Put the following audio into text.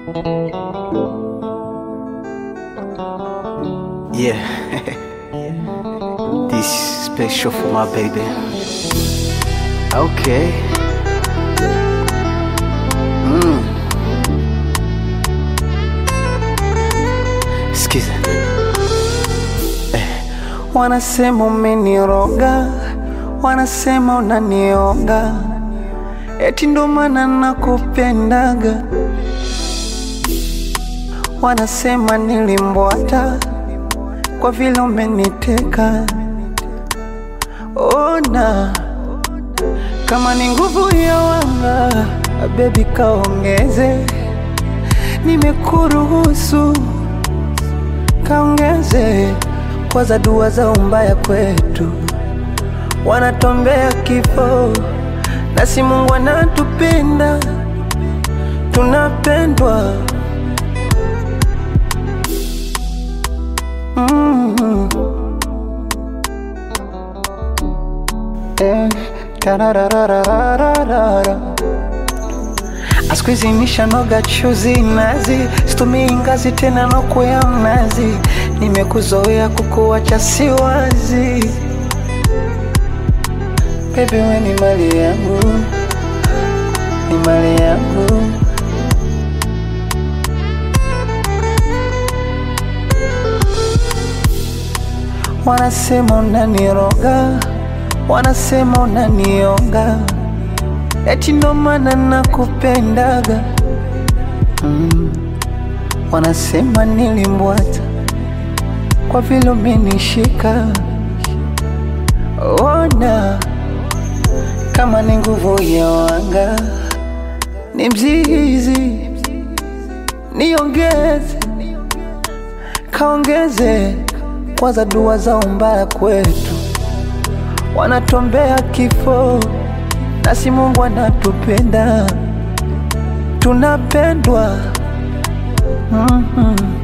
Yeah. this special for my baby. Okay. Mm. Sikiza. Eh. Wanasema umeniroga, wanasema unanioga, eti ndo maana nakupendaga. Wanasema nilimbwata kwa vile umeniteka. Ona kama ni nguvu ya wanga, bebi kaongeze, nimekuruhusu kaongeze, kwa za dua za umbaya kwetu, wanatombea kifo, nasi Mungu anatupenda, tunapendwa mm. Eh, tarararararara. Siku hizi nishanoga chuzi nazi, situmii ngazi tena nokwea mnazi, nimekuzoea kukuacha siwazi. Baby we ni mali yangu, ni mali yangu. Wanasema unaniroga, wanasema unanionga, eti ndo maana nakupendaga. Mm. Wanasema nilimbwata kwa vile umenishika. Ona kama ni nguvu ya wanga, ni mzizi, niongeze, kaongeze kwanza dua za umbaya kwetu, wanatombea kifo, nasi Mungu anatupenda, tunapendwa. mm -hmm.